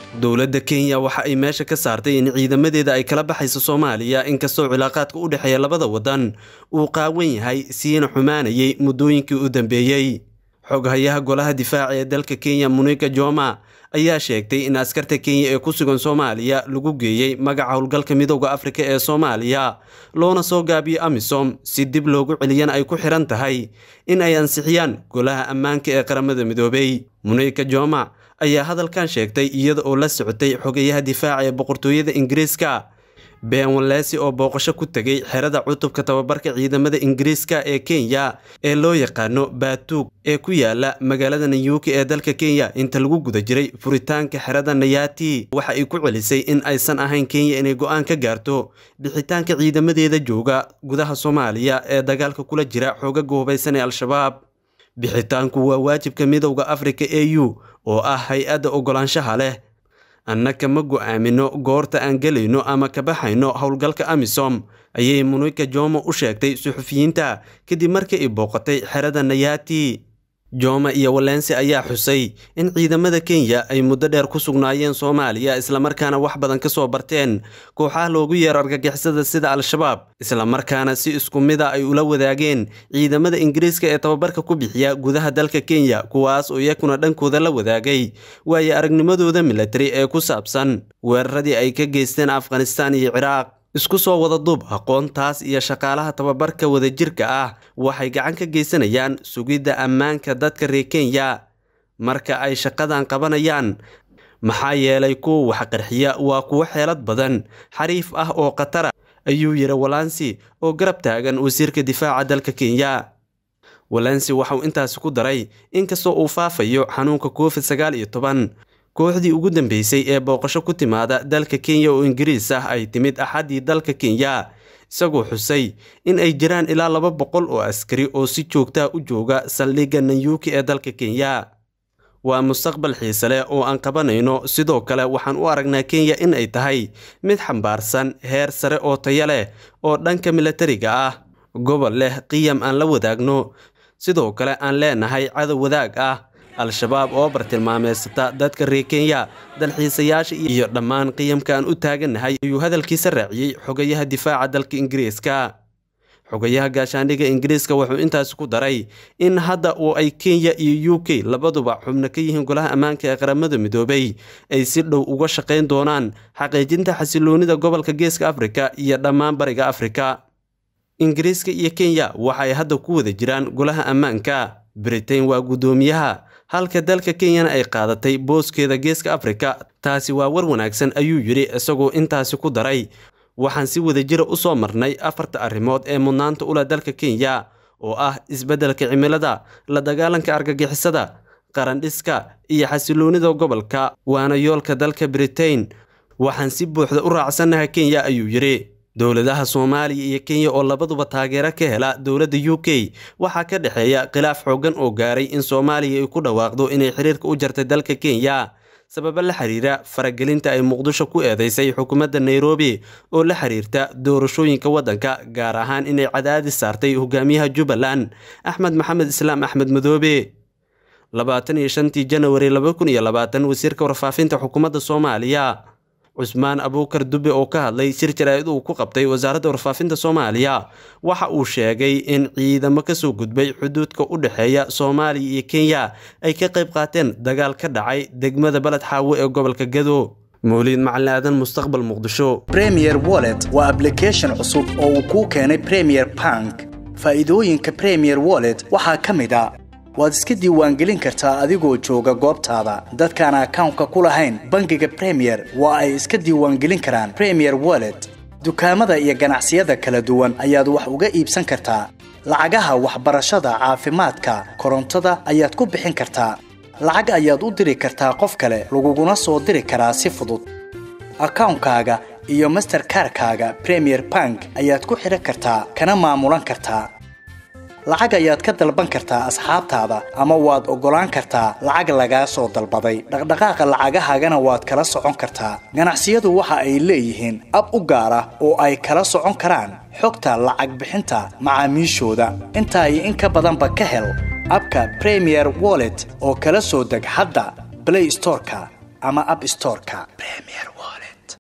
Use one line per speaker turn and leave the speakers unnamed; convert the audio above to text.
dowladda kenya waxa ay meesha ka saartay in ciidamadeeda ay kala baxayso soomaaliya inkastoo cilaaqaadka u dhexeeya labada waddan uu qaawan yahay siina xumaanayay muddooyinkii u dambeeyey xoghayaha golaha difaaca ee dalka kenya munika joma ayaa sheegtay in askarta kenya ee ku sugan soomaaliya lagu geeyey magaca howlgalka midooda afrika ee soomaaliya loona soo gaabiyo amisom si dib loogu celiyana ay ku xiran tahay in ay ansixiyaan golaha ammaanka ee qaramada midoobey munika joma ayaa hadalkan sheegtay iyada oo la socotay xogayaha difaaca ee boqortooyada ingiriiska ben walesi oo booqasho ku tegay xerada cutubka tababarka ciidamada ingiriiska ee kenya ee loo yaqaano baatuug ee ku yaala magaalada nayuuki ee dalka kenya inta lagu guda jiray furitaanka xerada nayati waxa ay ku celisay in aysan ahayn kenya inay go-aan ka gaarto bixitaanka ciidamadeeda jooga gudaha soomaaliya ee dagaalka kula jira xoogaga hubaysan ee al-shabaab bixitaanku waa waajibka midowda afrika e u oo ah hay-adda ogolaanshaha leh annaka ma go-aamino goorta aan gelayno ama ka baxayno howlgalka amisom ayay munika jomo u sheegtay suxufiyiinta kadib markii ay booqatay xerada nayati joma iyo walensi ayaa xusay in ciidamada kenya ay muddo dheer ku sugnaayeen soomaaliya islamarkaana wax badan ka soo barteen kooxaha loogu yeero argagixisada sida al-shabaab islamarkaana si isku mida ay ula wadaageen ciidamada ingiriiska ee tababarka ku bixiya gudaha dalka kenya kuwaas oo iyakuna dhankooda la wadaagay waayo aragnimadooda milatari ee ku saabsan weeraradii ay ka geysteen afghanistaan iyo ciraaq isku soo wada duub aqoontaas iyo shaqaalaha tababarka wadajirka ah waxay gacan ka geysanayaan sugidda ammaanka dadka reer kenya marka ay shaqadan qabanayaan maxaa yeelay kuwa wax qarxiya waa kuwo xeelad badan xariif ah oo khatara ayuu yidhi walansi oo garab taagan wasiirka difaaca dalka kenya walansi waxauu intaasi ku daray inkastoo uu faafayo xanuunka covid sagaal iyo toban kooxdii ugu dambeysay ee booqasho ku timaada dalka kenya oo ingiriis ah ay timid axaddii dalka kenya isagoo xusay in ay jiraan ilaa laba boqol oo askari oo si joogtaa u jooga saldhigga nanyuuki ee dalka kenya waa mustaqbal xiise leh oo aan qabanayno sidoo kale waxaan u aragnaa kenya in ay tahay mid xambaarsan heer sare oo taya leh oo dhanka milatariga ah gobol leh qiyam aan la wadaagno sidoo kale aan leenahay cadow wadaag ah al-shabaab oo bartilmaameysata dadka reer kenya dalxiisayaasha iyo dhammaan qiyamka aan u taagannahay ayuu hadalkiisa raaciyey xogayaha difaaca dalka ingiriiska xogayaha gaashaandhigga ingiriiska wuxuu intaasi ku daray in hadda oo ay kenya iyo u k labaduba xubno ka yihiin golaha ammaanka ee qaramada midoobay ay si dhow uga shaqayn doonaan xaqiijinta xasiloonida gobolka geeska afrika iyo dhammaan bariga afrika ingiriiska iyo kenya waxaay hadda ku wada jiraan golaha ammaanka britain waa guddoomiyaha halka dalka kenyana ay qaadatay booskeeda geeska afrika taasi waa war wanaagsan ayuu yidhi isagoo intaasi ku daray waxaan si wadajira u soo marnay afarta arrimood ee mudnaanta ula dalka kenya oo ah isbeddelka cimilada la dagaalanka argagixisada qarandhiska iyo xasiloonida gobolka waana yoolka dalka britain waxaan si buuxda u raacsannahay kenya ayuu yidhi dowladaha soomaaliya iyo kenya oo labaduba taageero ka hela dowladda u k waxaa ka dhexeeya khilaaf xooggan oo gaaray in soomaaliya ay ku dhawaaqdo inay xiriirka u jartay dalka kenya sababo la xiriira faragelinta ay muqdisho ku eedeysay xukuumadda nairobi oo la xiriirta doorashooyinka waddanka gaar ahaan inay cadaadis saartay hogaamiyaha jubbaland axmed maxamed islaam axmed madoobe labaatan iyo shantii janawari laba kun iyo labaatan wasiirka warfaafinta xukuumadda soomaaliya cusmaan abuukar dube oo ka hadlay shir jaraa'id uu ku qabtay wasaaradda warfaafinta soomaaliya waxa uu sheegay in ciidamo kasoo gudbay xuduudka u dhexeeya soomaaliya iyo kenya ay ka qayb qaateen dagaal ka dhacay degmada baled xaawo ee gobolka gado mawliid macalin aadan mustaqbal muqdisho
premier wallet waa ablication cusub oo uu kuu keenay premier bank faa'iidooyinka premier wallet waxaa ka mid a waad iska diiwaangelin kartaa adigoo jooga goobtaada dadkaan akawnka ku lahayn bangiga premier waa ay iska diiwaangelin karaan premier wallet dukaamada iyo ganacsiyada kala duwan ayaad wax uga iibsan kartaa lacagaha waxbarashada caafimaadka korontada ayaad ku bixin kartaa lacag ayaad u diri kartaa qof kale laguguna soo diri karaa si fudud akawnkaaga iyo masterkarkaaga premier bank ayaad ku xidhan kartaa kana maamulan kartaa lacag ayaad ka dalban kartaa asxaabtaada ama waad oggolaan kartaa lacag lagaa soo dalbaday dhaqdhaqaaqa lacagahaagana waad kala socon kartaa ganacsiyadu waxa ay leeyihiin ab u gaar ah oo ay kala socon karaan xogta lacag bixinta macaamiishooda intaa iyo in ka badanba ka hel abka premier wallet oo kala soo deg hadda blay storeka ama app storeka premier